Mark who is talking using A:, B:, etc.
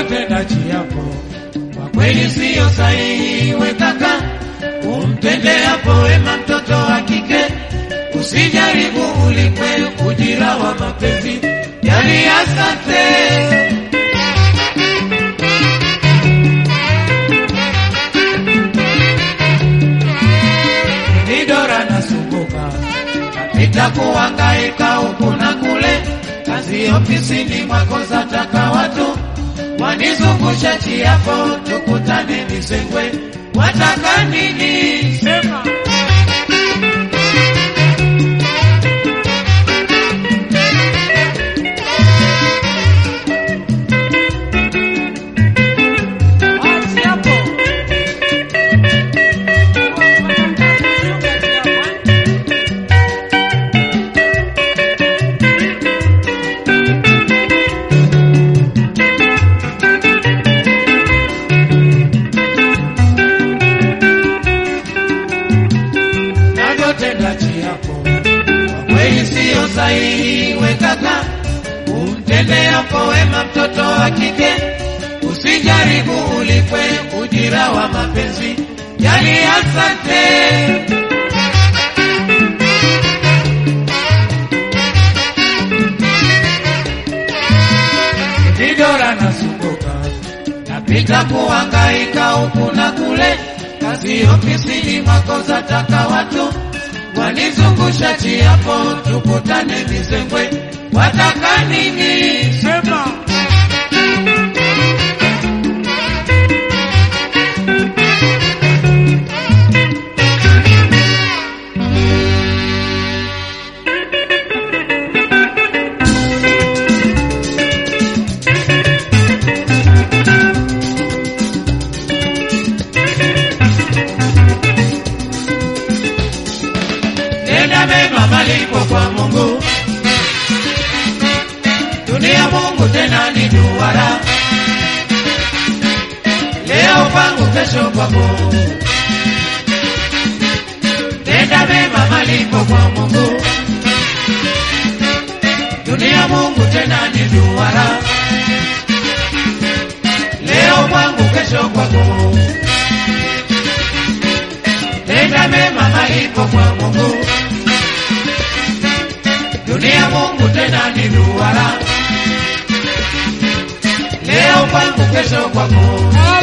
A: unavyotenda chiapo kwa kweli siyo sahihi, we kaka, umtende hapo wema mtoto wa kike, usijaribu ulikwe ujira wa mapenzi. Yani asante ni Dora nasumbuka, napita kuhangaika huku na kule, kazi ofisini mwako zataka watu wanizungusha chiapo, tukutane Misengwe, wataka nini? Sema.
B: Wachi hapo.
A: navyotenda chiapo kwa kweli siyo sahihi, we kaka, umtende hapo wema mtoto wa kike, usijaribu ulikwe ujira wa mapenzi. Yani asante Nidora nasumbuka, napita kuhangaika huku na kule, kazi ofisini mwako zataka watu wanizungusha chiapo, tukutane Misengwe, wataka nini? Sema. Nenda mema malipo kwa Mungu, dunia Mungu tena ni duara, leo kwangu, kesho kwako. Nenda mema malipo kwa Mungu, dunia Mungu tena ni duara, leo kwangu, kesho kwako. Tenda mema malipo kwa Mungu, dunia Mungu tena ni duara, leo kwangu, kesho kwako.